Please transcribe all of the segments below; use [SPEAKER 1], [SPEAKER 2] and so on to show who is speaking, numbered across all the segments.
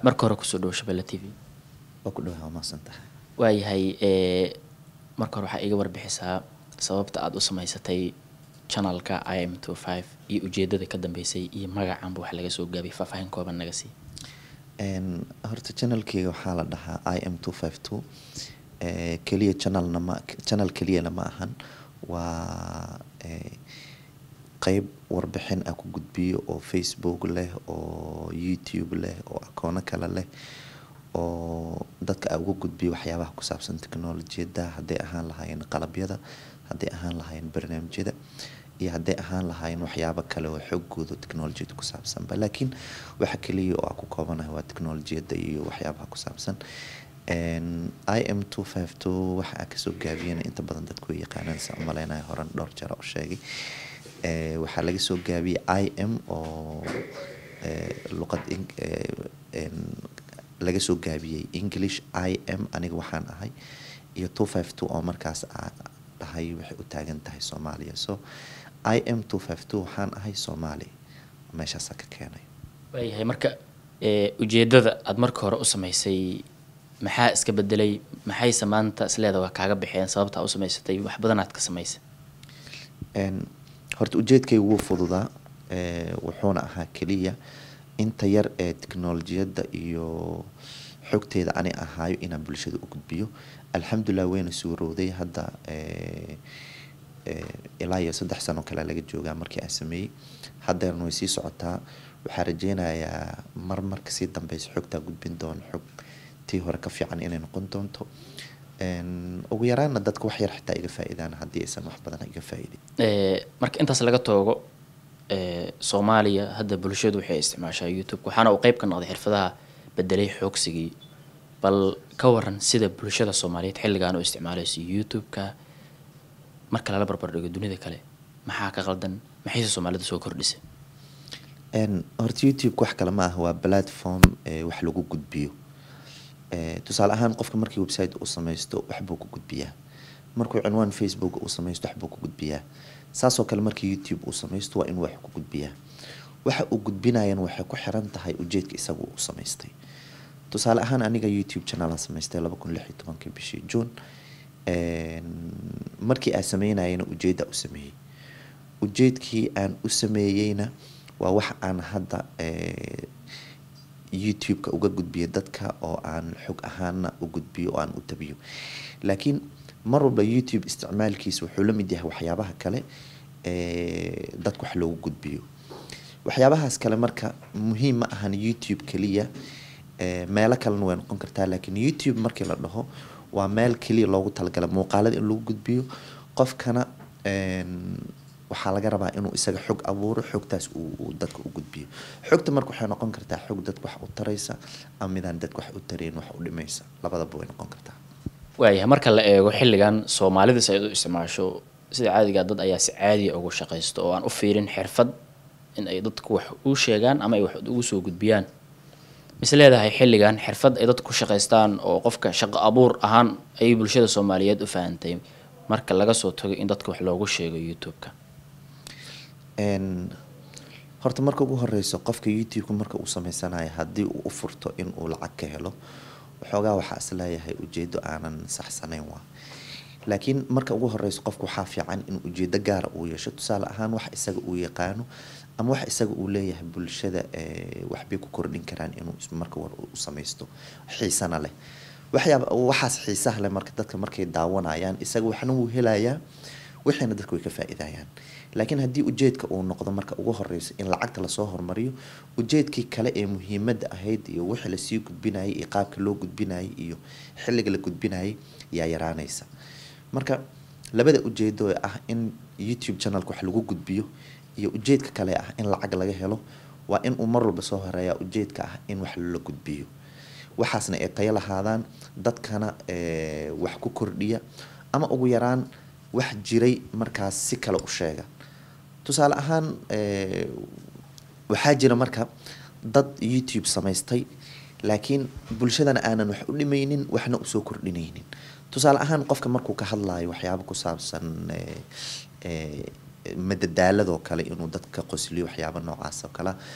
[SPEAKER 1] marka hore kusoo dhawo shabelle t v
[SPEAKER 2] waa ku dhawaha waa mahadsan tahay
[SPEAKER 1] waayahay ee marka hore waxaa iga warbixisaa sababta aada u samaysatay channelka i m two five iyo ujeedada ka dambeysay iyo magacanba wax laga soo gaabiyay faahfaahin kooban naga sii
[SPEAKER 2] Een, horta channelkeyga waxaa la dhahaa i m two five two keliya channelna ma channel keliyana ma ahan waa ee, qeyb warbixin ah ku gudbiyo oo facebook leh oo youtube leh oo akoono kale leh oo dadka a uga gudbiyo waxyaabaha ku saabsan technolojiyada hadday ahaan lahaayeen qalabyada hadday ahaan lahaayeen barnaamijyada iyo hadday ahaan lahaayeen waxyaabo kale oo xoogooda technolojiyada ku saabsanba laakiin waxa keliya oo aan ku koobanahay waa technolojiyada iyo waxyaabaha ku saabsan Een, i m two five two waxa aan kasoo gaabiyana inta badan dadku way yaqaanaan sa umaleynaya horan dhowr jeer oo sheegay Ee, waxaa laga soo gaabiyey i m oo ee, luqad ing- ee, een, laga soo gaabiyey english i m aniga waxaan ahay iyo two five two oo markaas aa dhahay waxay u taagan tahay soomaaliya so i m two five two waxaan ahay soomaali meeshaasaa ka keenay
[SPEAKER 1] waayahay marka ee ujeedada aada marka hore u samaysay maxaa iska bedelay maxayse maanta isleeda waa kaaga baxeen sababta aad u samaysatay wax badanaad ka samaysay
[SPEAKER 2] Een, horta ujeedkayga wuu fududaa ee, wuxuuna ahaa keliya inta yar ee teknolojiyadda iyo xogteeda ani ahaayo inaan bulshada u gudbiyo alxamdulilah wayna suurowday hadda ee, ee, ilaa iyo saddex sano kale laga joogaa markii aan sameeyey haddeerna way sii socotaa waxaa rajeynayaa mar marka sii dambeysa xogtaa gudbin doono xog tii hore ka fiican inay noqon doonto Een, ugu yaraana dadka wax yar xitaa iga faa-iidaan haddii aysan wax badan iga faa-iidin
[SPEAKER 1] Ee, marka intaas laga toogo ee, soomaaliya hadda bulshadu waxay isticmaashaa youtube waxaana uu qeyb ka noqday xirfadaha bedelay xoogsigii bal ka waran sida bulshada soomaaliyeed xilligan u isticmaalayso youtube-ka marka lala barbar dhigo dunida kale maxaa ka qaldan maxayse soomaalida soo kordhisay
[SPEAKER 2] Een, horta youtube wax kale ma ah waa platform ee wax lagu gudbiyo Ee, tusaale ahaan qofka markii website uu samaysto waxbuu ku gudbiyaa markuu cinwaan facebook uu samaysto waxbuu ku gudbiyaa saasoo kale markii youtube uu samaysto waa inuu wax ku gudbiyaa waxa uu gudbinayana waxay ku xiran tahay ujeedka isagu uu samaystay tusaale ahaan aniga youtube channel samaystay laba kun lix iyo tobankii bishii june Een, markii aan sameynayana ujeedda u sameeyey ujeedkii aan u sameeyeyna waa wax aan hadda ee, youtube-ka uga gudbiyo dadka oo aan xog ahaana u gudbiyo oo aan u tabiyo laakiin mar walba youtube isticmaalkiisa wuxuu la mid yahay waxyaabaha kale ee dadka wax loogu gudbiyo waxyaabahaas kale marka muhiim ma ahan youtube keliya ee meelo kalena way noqon kartaa laakiin youtube markii la dhaho waa meel keliya loogu talagala muuqaalada in lagu gudbiyo qofkana een, waxaa laga rabaa inuu isaga xog abuuro xogtaas uu uu dadka u gudbiyo xogta marka waxay noqon kartaa xog dadka wax u taraysa ama midaan dadka wax u tarayn wax u dhimaysa labadaba way noqon kartaa
[SPEAKER 1] waayahay marka la eego xilligan soomaalida si ay u isticmaasho sida caadiga dad ayaa si caadiya ugu shaqaysto oo aan u fiirin xirfad in ay dadku wax u sheegaan ama ay wax ugu soo gudbiyaan mis leedahay xilligan xirfad ay dadku ku shaqaystaan oo qofka shaqo abuur ahaan ayay bulshada soomaaliyeed u fahantay marka laga soo tago in dadka wax loogu sheego youtube-ka
[SPEAKER 2] Een, horta marka ugu horeyso qofka youtube-ka marka uu sameysanayo haddii uu u furto in uu lacag ka helo waxoogaa waxaa is leeyahay ujeedo aanan saxsanayn waa laakiin marka ugu horeyso qofka waxaa fiican in ujeedo gaara uu yeesho tusaale ahaan wax isaga uu yaqaano ama wax isaga uu leeyahay bulshada ee, waxbay ku kordhin karaan inuu is- marka war u sameysto xiisana leh waxyaaba waxaas xiisaha leh marka dadka markay daawanayaan isaga waxna wuu helayaa wixiina dadka way ka faa-iidayaan laakiin haddii ujeedka uu noqdo marka ugu horeyso in lacagta lasoo hormariyo ujeedkii kale ee muhiimadda ahayd iyo wixii lasii gudbinayay iyo qaabka loo gudbinayay iyo xilliga la gudbinayay yaa yaraanaysa marka labada ujeedo ee ah in youtube channelka wax lagu gudbiyo iyo ujeedka kale ah in lacag laga helo waa in uu mar walba soo horeeyaa ujeedka ah in wax la gudbiyo waxaasna ay tayo lahaadaan dadkana ee, wax ku kordhiya ama ugu yaraan wax jiray markaas si kale u sheega tusaale ahaan ee, waxaa jira marka dad youtube samaystay laakiin bulshadana aanan wax u dhimaynin waxna usoo kordhinaynin tusaale ahaan qofka markuu ka hadlayo waxyaabo ku saabsan ee, ee, madadaaladoo kale inuu dadka qosliyo waxyaabo noocaas oo kale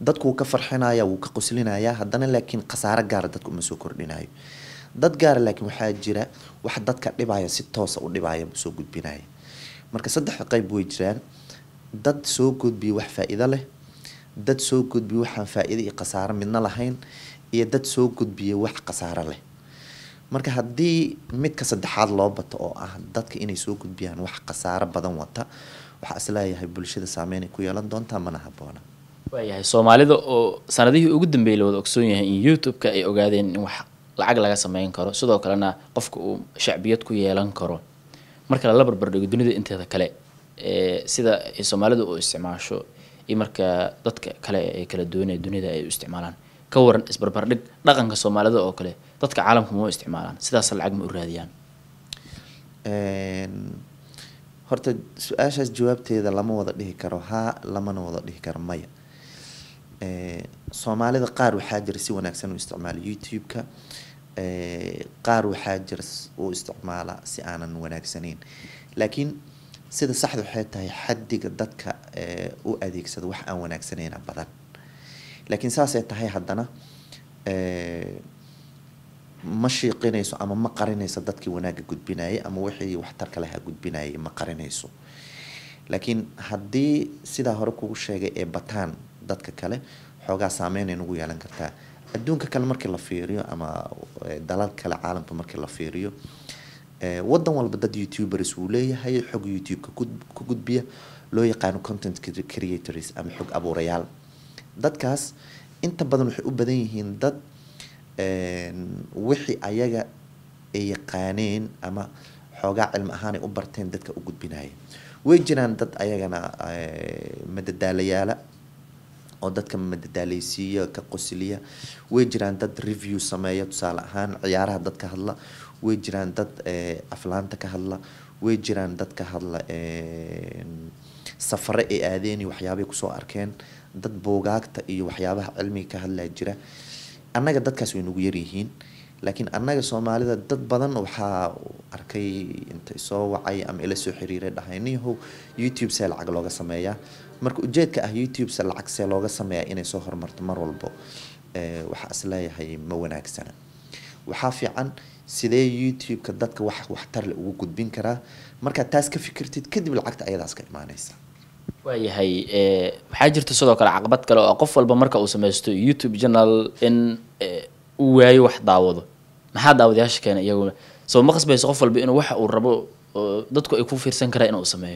[SPEAKER 2] dadku wuu ka farxinaya wuu ka qoslinaya haddana laakiin khasaaro gaara dadka uma soo kordhinayo dad gaara laakiin waxaa jira wax dadka dhibaya si toosa u dhibaya buu soo gudbinaya marka saddex qayb way jiraan dad soo gudbiya wax faa-iido leh dad soo gudbiya waxaan faa-iido iyo khasaaro midna lahayn iyo dad soo gudbiya wax khasaaro leh marka haddii midka saddexaad loo bato oo ah dadka inay soo gudbiyaan wax khasaaro badan wata waxaa isleeyahay bulshada saameyn ay ku yeelan doontaa mana haboona
[SPEAKER 1] waayahay soomaalida oo sanadihii ugu dambeeyay la wada ogsoon yahay in youtube-ka ay ogaadeen in wax lacag laga sameyn karo sidoo kalena qofka uu shacbiyad ku yeelan karo marka lala barbardhigo dunida inteeda kale ee sida ay soomaalidu u isticmaasho iyo marka dadka kale ee kala duwanee dunida ay u isticmaalaan ka waran isbarbardhig dhaqanka soomaalida oo kale dadka caalamka ma u isticmaalaan sidaas lacag ma u raadiyaan
[SPEAKER 2] horta su-aashaas jawaabteeda lama wada dhihi karo haa lamana wada dhihi karo maya soomaalida qaar waxaa jira si wanaagsan u isticmaala youtube-ka qaar waxaa jira u isticmaala si aanan wanaagsaneyn laakiin sida saxda waxay tahay xaddiga dadka u adeegsada wax aan wanaagsaneyna badan laakiin saasay tahay haddana ma shiiqinayso ama ma qarinayso dadkii wanaagga gudbinayay ama wixii waxtarka lahaa gudbinayay ma qarinayso laakiin haddii sidaa hore kugu sheegay ee bataan dadka kale xoogaa saameynay nagu yeelan kartaa adduunka kale markii la fiiriyo ama dalal kale caalamka markii la fiiriyo wadan walba dad youtubers wuu leeyahay xog youtube-ka ku gudbiya loo yaqaano content creators ama xog abuurayaal dadkaas inta badan waxay u badan yihiin dad wixii ayaga ay yaqaaneen ama xoogaa cilmi ahaan ay u barteen dadka u gudbinaya way jiraan dad ayagana madadaalayaala oo dadka madadaaleysiiya ka qosliya way jiraan dad review sameeya tusaale ahaan ciyaaraha dad ka hadla way jiraan dad aflaanta ka hadla way jiraan dad ka hadla safare ay aadeen iyo waxyaabay kusoo arkeen dad buugaagta iyo waxyaabaha cilmiga ka hadlaa jira annaga dadkaas way nagu yaryihiin laakiin annaga soomaalida dad badan waxaa arkay inta soo wacay ama ila soo xiriiray dhahay niyahow youtube see lacag looga sameeyaa marka ujeedka ah youtube se lacag see looga sameeyaa inay soo horumarto mar walbo waxaa isleeyahay ma wanaagsana waxaa fiican sidee youtube-ka dadka wax waxtarle ugu gudbin karaa markaad taas ka fikirtid kadib lacagta ayadaas ka imaaneysa
[SPEAKER 1] waayahay waxaa jirta sidoo kale caqabad kale oo qof walba marka uu sameysto youtube channel in uu waayo wax daawado maxaa daawadayaasha keena iyaguna soo ma qasbayso qof walba inuu waxa uu rabo oo dadku ay ku fiirsan karaan inuu sameeyo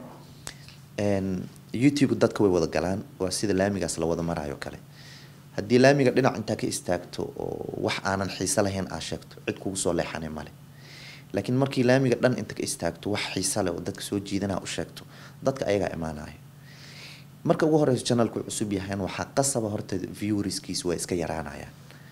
[SPEAKER 2] youtube dadka way wada galaan waa sida laamigaas la wada maraayo kale haddii laamiga dhinac intaa ka istaagto oo wax aanan xiise lahayn aa sheegto cid kugu soo leexanay male laakiin markii laamiga dhan inta ka istaagto wax xiise leh oo dadka soo jiidanaa u sheegto dadka ayagaa imaanaya marka ugu horeyso channelku cusub yahayn waxaa qasaba horta viewerskiis waa iska yaraanayaan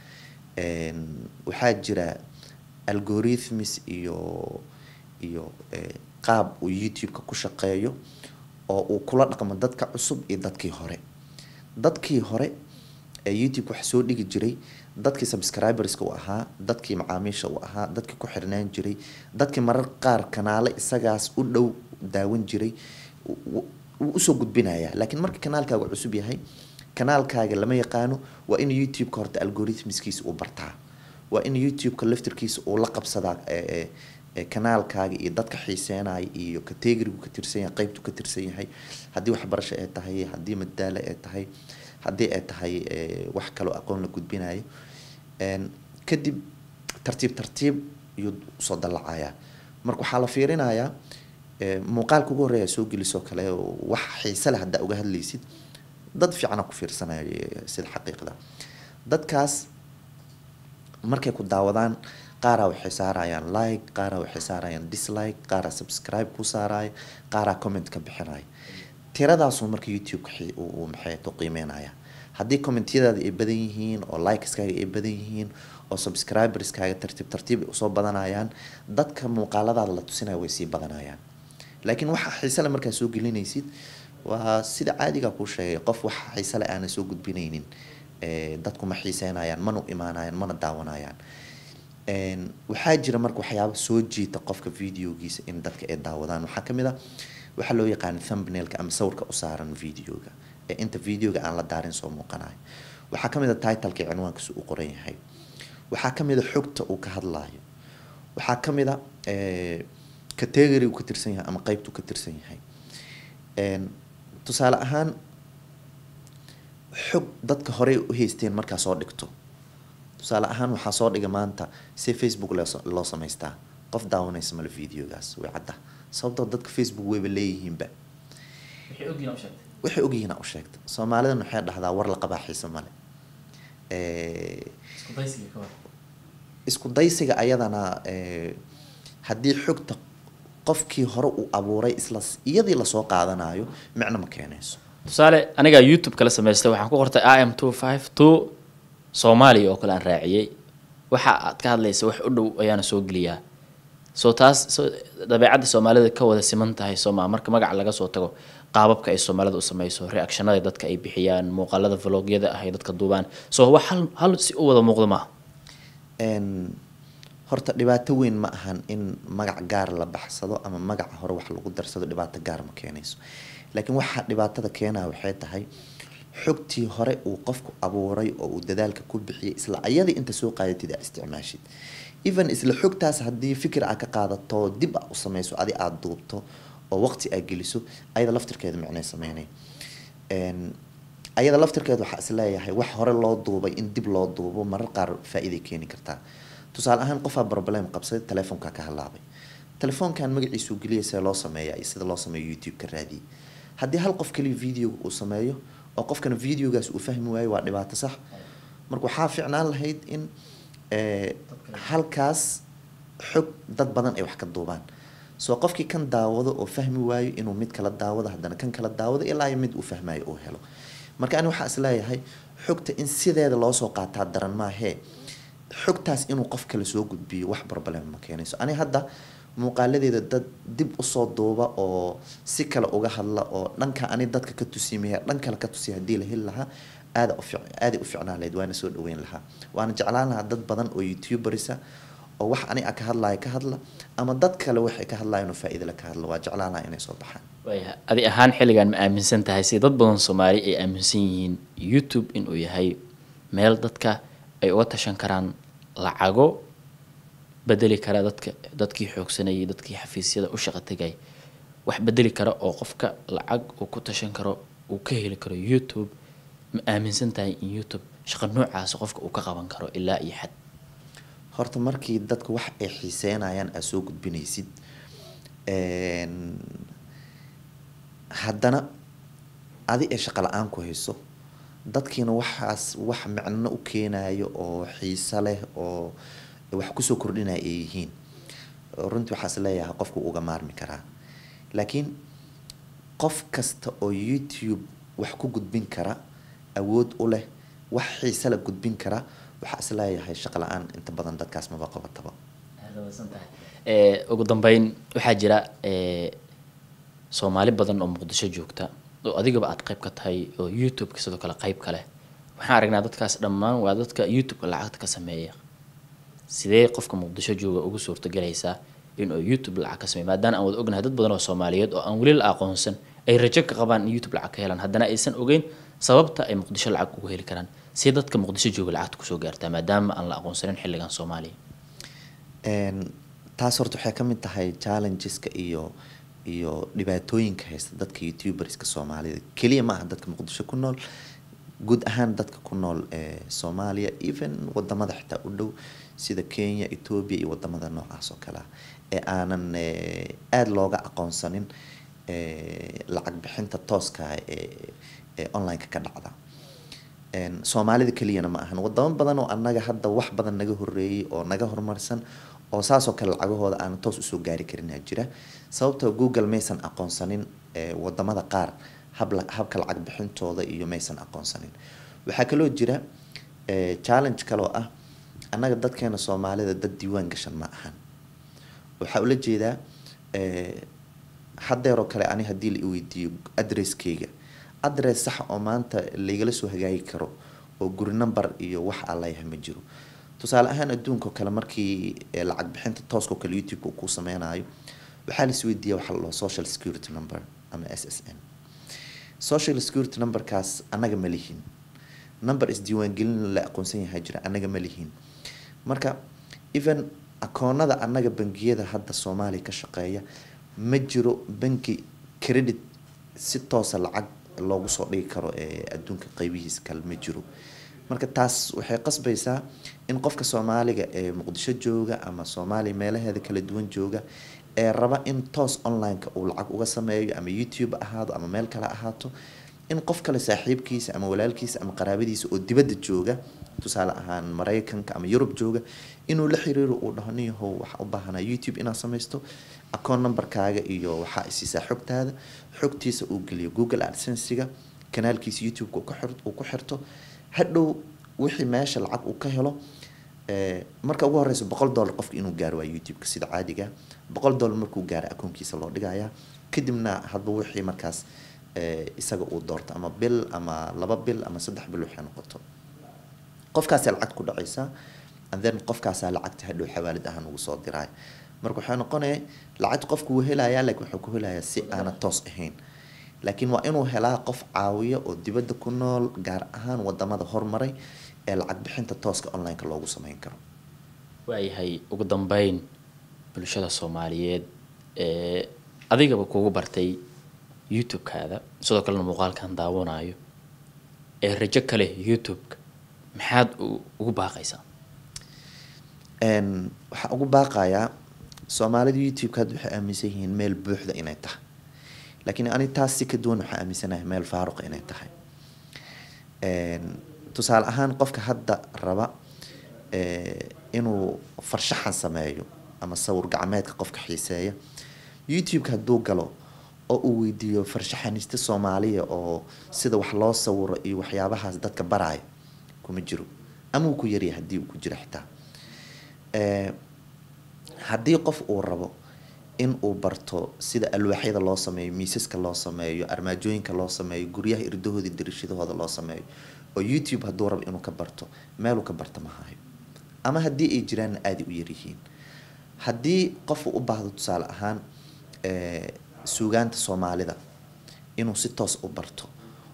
[SPEAKER 2] waxaa jira algorithms iyo iyo qaab uu youtube-ka ku shaqeeyo oo uu kula dhaqmo dadka cusub iyo dadkii hore dadkii hore ee youtube wax soo dhigi jiray dadkii subscriberska u ahaa dadkii macaamiisha u ahaa dadkii ku xirnaan jiray dadkii marar qaar kanaale isagaas u dhow daawan jiray wuu usoo gudbinaya laakiin marka kanaalkaaga cusub yahay kanaalkaaga lama yaqaano waa in youtube-ka horta algorithmskiisa uu bartaa waa in youtube-ka laftirkiisa uu la qabsadaa kanaalkaaga iyo dadka xiiseenaya iyo kategorigu ka tirsan yahay qeybtu ka tirsan yahay haddii waxbarasho ay tahay haddii madaalo ay tahay haddii ay tahay wax kaloo aqoon la gudbinayo kadib tartiib tartiib iyuu soo dallacaya marka waxaa la fiirinayaa muuqaalka ugu horreeya soo gelisoo kale wax xiise leh haddaa uga hadlaysid dad fiicana ku fiirsanaya sida xaqiiqda dadkaas markay ku daawadaan qaaraa waxay saarayaan like qaaraa waxay saarayaan dislike qaaraa subscribe ku saaraya qaaraa comment ka bixinaya tiradaasu marka youtube-ka uu maxay u qiimeynaya haddii commentyadaada ay badan yihiin oo likeskaaga ay badan yihiin oo subscriberskaaga tartiib tartiib ay usoo badanayaan dadka muuqaaladaada la tusinaya way sii badanayaan laakiin waxa xiisele markaa soo gelinaysid waa sida caadiga kuu sheegay qof wax xiisele aanan soo gudbinaynin dadku ma xiiseynayaan mana u imaanayaan mana daawanayaan waxaa jira marka waxyaaba soo jiita qofka videogiisa in dadka ay daawadaan waxaa kamid ah waxaa loo yaqaana thumbnailka ama sawirka u saaran videoga ee inta videoga aan la daarin soo muuqanayo waxaa kamid a titleka cinwaankiisu uu qoran yahay waxaa kamid a xogta uu ka hadlayo waxaa kamid a category uu ka tirsan yahay ama qeybta uu ka tirsan yahay tusaale ahaan xog dadka horey u haysteen markaa soo dhigto tusaale ahaan waxaa soo dhiga maanta si facebook loo samaystaa qof daawanaysa male videogaas way cadda sababtoo dadka facebook wayba leeyihiinba waxay ogyihiin u sheegta soomaalidan waxay dhahdaa war la qabaa xiise male isku daysiga ayadana haddii xogta qofkii hore uu abuuray isla iyadii lasoo qaadanayo micno ma keenayso
[SPEAKER 1] tusaale anigaa youtube kala samaystay waxaan ku qortay i m two five two soomaaliya oo kale aan raaciyey waxa aad ka hadlaysa wax u dhow ayaana soo geliyaa soo taas so dabeecadda soomaalida ka wada siman tahay sooma marka magaca laga soo tago qaababka ay soomaalida u sameyso reactionada dadka ay bixiyaan muuqaalada vlogyada ah ay dadka duubaan so wax hal hal si u wada muuqda maaha
[SPEAKER 2] horta dhibaato weyn ma ahan in magac gaar la baxsado ama magaca hore wax lagu darsado dhibaato gaar ma keenayso laakiin waxaa dhibaatada keenaya waxay tahay xogtii hore uu qofku abuuray oo uu dadaalka ku bixiyay isla ayadii inta soo qaadatid aa isticmaashid even isla xogtaas haddii fikir aa ka qaadato dib a u sameyso adi aada duubto oo waqti aa geliso ayada laftirkeeda micnay sameynay ayada laftirkeeda waxaa isleeyahay wax hore loo duubay in dib loo duubo marar qaar faa-iiday keeni kartaa tusaale ahaan qofaa problem qabsaday telefoonka ka halaabay telefoonkan magaciisuu geliya see loo sameeya iyo sida loo sameeyo youtube ka raadiyay haddii hal qof kaliya videoga uu sameeyo oo qofkana videogaas uu fahmi waayo waa dhibaato sax marka waxaa fiicnaan lahayd in halkaas xog dad badan ay wax ka duubaan soo qofkii kan daawado oo fahmi waayo inuu mid kala daawado haddana kan kala daawado ilaa iyo mid uu fahmayo uu helo marka ani waxaa isleeyahay xogta in sideeda loosoo qaataa daran maahee xogtaas inuu qof kale soo gudbiyo wax problem ma keenayso ani hadda muuqaaladeeda dad dib usoo duuba oo si kale uga hadla oo dhanka ani dadka ka tusimaya dhan kale ka tusiya hadii la heli lahaa aada aaday u ficnaan lahayd waana soo dhaweyn lahaa waana jeclaan lahaa dad badan oo youtuberisa oo wax ani a ka hadlaya ka hadla ama dad kale waxay ka hadlayan oo faa-iida la ka hadla waa jeclaan lahaa inay soo baxaan
[SPEAKER 1] waaya adi ahaan xilligan ma aaminsan tahay si dad badan soomaali ay aaminsan yihiin youtube inuu yahay meel dadka ay uga tashan karaan lacago bedeli kara dadka dadkii xoogsanayay dadkii xafiisyada u shaqa tegay wax bedeli kara oo qofka lacag uu ku tashan karo uu ka heli karo youtube ma aaminsan tahay in youtube shaqa noocaasi qofka uu ka qaban karo ilaa iyo xad
[SPEAKER 2] horta markii dadka wax ay xiiseynayaan aad soo gudbinaysid haddana adi ee shaqa la-aan ku hayso dadkiina waxaas wax micno u keenayo oo xiise leh oo wax kusoo kordhinaya ay yihiin runtii waxaas leeyahay qofku uga maarmi karaa laakiin qof kasta oo youtube wax ku gudbin kara awood u leh wax xiise la gudbin kara waxaa is leeyahay shaqa la-aan inta badan dadkaas maba qabataba
[SPEAKER 1] ugu dambeyn waxaa jira soomaali badan oo muqdisho joogta oo adigaba aad qeyb ka tahay oo youtube-ka sidoo kale qeyb ka leh waxaan aragnaa dadkaas dhammaan waa dadka youtube-ka lacagta ka sameeya sidee qofka muqdisho jooga ugu suurtagelaysaa inuu youtube lacag ka sameeyo maadaana aan wada ognahay dad badan oo soomaaliyeed oo aan weli la aqoonsan ay rajo ka qabaan in youtube lacag ka helaan haddana aysan ogeyn sababta ay muqdisho lacag ugu heli karaan si dadka muqdisho jooga lacagta kusoo gaartaa maadaama aan la aqoonsanin xilligan soomaaliya
[SPEAKER 2] taas horta waxay kamid tahay challengeska iyo iyo dhibaatooyinka haysta dadka youtuberska soomaalida keliya ma aha dadka muqdisho ku nool guud ahaan dadka ku nool ee soomaaliya even wadamada xitaa u dhow sida kenya ethoobia iyo wadamada noocaas oo kale ah ee aanan aada looga aqoonsanin lacag bixinta tooska ee ee online-ka ka dhacda soomaalida keliyana ma ahan wadamo badan oo annaga hadda wax badan naga horeeyay oo naga horumarsan oo saasoo kale lacagahooda aanan toos usoo gaari karinaa jira sababtoo google maysan aqoonsanin wadamada qaar habla habka lacag bixintooda iyo maysan aqoonsanin waxaa kaloo jira challenge kaloo ah annaga dadkeena soomaalida dad diiwaan gashan ma ahan waxaa ula jeedaa hadeeroo kale ani haddii la iweydiiyo adresskeyga adress sax oo maanta laigala soo hagaagi karo oo guri number iyo wax aan leeyahay ma jiro tusaale ahaan adduunka oo kale markii lacag bixinta tooska oo kale youtube-ka uu ku sameynayo waxaa lais weydiiya waxa la dhaho social security number ama s s n social security numberkaas annaga ma lihin number isdiiwaangelin la aqoonsan yahay jira annaga ma lihin marka even akoonada annaga bangiyada hadda soomaaliya ka shaqeeya ma jiro banki credit si toosa lacag loogu soo dhigi karo ee adduunka qeybihiisa kale ma jiro marka taas waxay qasbaysaa in qofka soomaaliga ee muqdisho jooga ama soomaaliya meelaheeda kala duwan jooga ee raba in toos online-ka uu lacag uga sameeyo ama youtube ahaado ama meel kale ahaato in qof kale saaxiibkiisa ama walaalkiisa ama qaraabadiisa oo dibadda jooga tusaale ahaan maraykanka ama yurub jooga inuu la xiriiro uu dhaho niyahow waxaa u baahanaa youtube inaad samaysto account numberkaaga iyo waxaa isiisaa xogtaada xogtiisa uu geliyo google adsensiga kanaalkiisa youtube-ka uu ka xir- uu ku xirto hadhow wixii meesha lacag uu ka helo ee, marka ugu horeysa boqol dollar qofka inuu gaaro waa youtube-ka sida caadiga boqol dollar markuu gaaro akoonkiisa loo dhigayaa kadibna hadba wixii markaas ee, isaga uu doorto ama bil ama laba bil ama saddex bil waxay noqoto qofkaasay lacag ku dhacaysaa and then qofkaasaa lacagta hadhow xawaalid ahaan ugu soo diraay marka waxay noqonaya lacagta qofku wuu helayaa laakiin wuxuu ku helayaa si aana toos ahayn laakiin waa inuu helaa qof caawiya oo dibadda ku nool gaar ahaan wadamada hormaray ee lacag bixinta tooska online-ka loogu sameyn karo
[SPEAKER 1] waayahay ugu dambeyn bulshada soomaaliyeed ee adigaba kugu bartay youtube-kaada sidoo kalena muuqaalkan daawanayo ee rajo ka leh youtube-ka maxaad u- ugu baaqaysaa
[SPEAKER 2] Een, waxaan ugu baaqayaa soomaalida youtube-ka hadda waxay aaminsan yihiin meel buuxda inay tahay laakiin ani taas si ka duwan waxaa aaminsanahay meel faaruqa inay tahay Een, tusaale ahaan qofka hadda raba ee, inuu farshaxan sameeyo ama sawir gacmeedka qofka xiiseeya youtube-ka hadduu galo oo uu weydiiyo farshaxaniste soomaaliya oo sida wax loo sawiro iyo waxyaabahaas dadka baraayo kuma jiro ama uu ku yaryahay haddii uu ku jiro xitaa Ee, haddii qof uu rabo in uu barto sida alwaaxyada loo sameeyo miisaska loo sameeyo armaajooyinka loo sameeyo guryaha irdahooda dirishadahooda loo sameeyo oo youtube hadduu rabo inuu ka barto meeluu ka barta ma hayo ama haddii ay jiraanna aaday u yaryihiin haddii qof uu u baahdo tusaale ahaan ee, suugaanta soomaalida inuu si toos u barto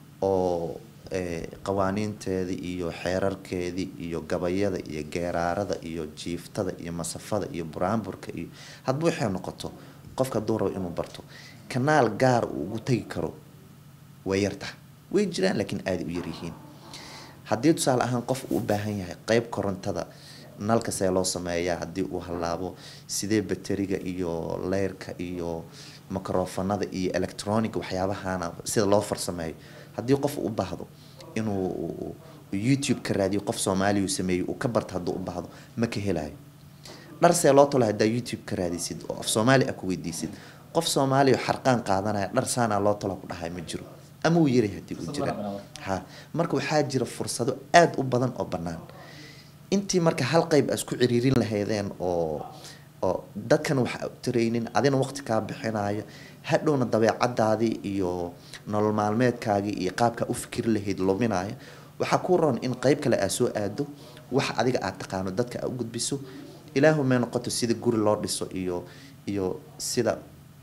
[SPEAKER 2] oo ee, qawaaniinteedii iyo xeerarkeedii iyo gabayada iyo geeraarada iyo jiiftada iyo masafada iyo buraanburka iyo hadba waxay noqoto qofka hadduu rabo inuu barto kanaal gaar uu ugu tegi karo way yartaha way jiraan laakiin aaday u yaryihiin haddii tusaale ahaan qof uu u baahan yahay qeyb korontada nalka see loo sameeyaa haddii uu halaabo sidee bateriga iyo leyrka iyo microfonada iyo electronic waxyaabahana sida loo farsameeyo haddii qof uu u baahdo inuu uu youtube ka raadiyo qof soomaaliya uu sameeyo uu ka barto hadduu u baahdo ma ka helayo dhar see loo tolo haddaa youtube ka raadisid oo af soomaali ah ku weydiisid qof soomaaliya oo xarqaan qaadanaya dhar saanaa loo tolo ku dhahay ma jiro ama uu yaray haddii uu jira ha marka waxaa jira fursado aada u badan oo bannaan intii marka hal qeyb aa isku ciriirin lahaydeen oo oo dadkan waxa u taraynin adina waqti kaa bixinaya hadhowna dabeecadaadii iyo nolol maalmeedkaagii iyo qaabkaa u fikiri lahayd luminaya waxaa ku roon in qeyb kale aa soo aado wax adiga aad taqaano dadka aa u gudbiso ilaahu may noqoto sida guri loo dhiso iyo iyo sida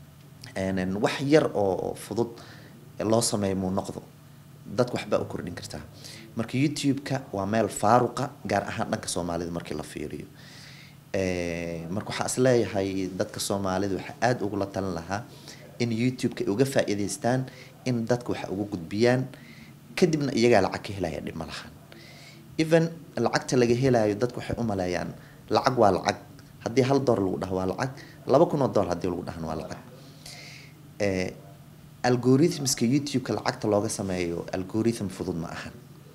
[SPEAKER 2] een, wax yar oo fudud loo sameeyo muu noqdo dadka waxbaa u kordhin kartaa marka youtube-ka waa meel faaruqa gaar ahaan dhanka soomaalida markii la fiiriyo Ee, marka waxaa is leeyahay dadka soomaalida waxaa aada ugula talin lahaa in youtube-ka ay uga faa-iideystaan in dadka waxa ugu gudbiyaan kadibna iyagaa lacag ka helaya dhib ma lahan even lacagta laga helayo dadku waxay u maleeyaan lacag waa lacag haddii hal door lagu dhaho waa lacag laba kun oo door haddii lagu dhahana waa lacag Ee, algorithmska youtube-ka lacagta looga sameeyo algorithm fudud ma ahan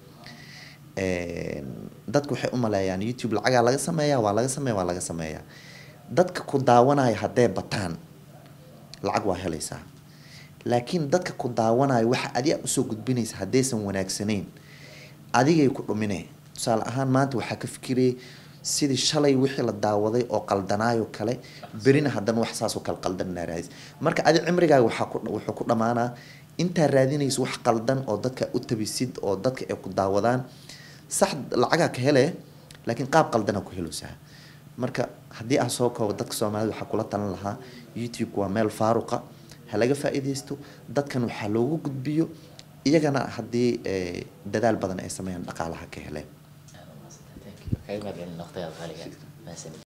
[SPEAKER 2] Een, dadku waxay u maleeyaan youtube lacagaa laga sameeyaa waa laga sameeya waa laga sameeyaa dadka ku daawanaya haddee bataan lacag waa helaysaa laakiin dadka ku daawanaya waxa adiga usoo gudbinaysa haddaysan wanaagsanayn adigay ku dhumineen tusaale ahaan maanta waxaa ka fikirayay sidii shalay wixii la daawaday oo qaldanaayo kale berina haddana wax saasoo kale qaldan raadis marka adi cimrigaaga waxaa ku wuxuu ku dhammaanaa intaa raadinaysa wax qaldan oo dadka u tabisid oo dadka ay ku daawadaan sax lacagaa ka hele laakiin qaab qaldanaa ku heleysaa marka haddii aan soo koobo dadka soomaalida waxaa kula talan lahaa youtube waa meel faaruqa ha laga faa-iideysto dadkan waxaa loogu gudbiyo iyagana haddii eh, dadaal badan ay sameeyaan dhaqaalaha ka heleen
[SPEAKER 1] kaga mahadcelin waqtigaada qaaliga mahadsanid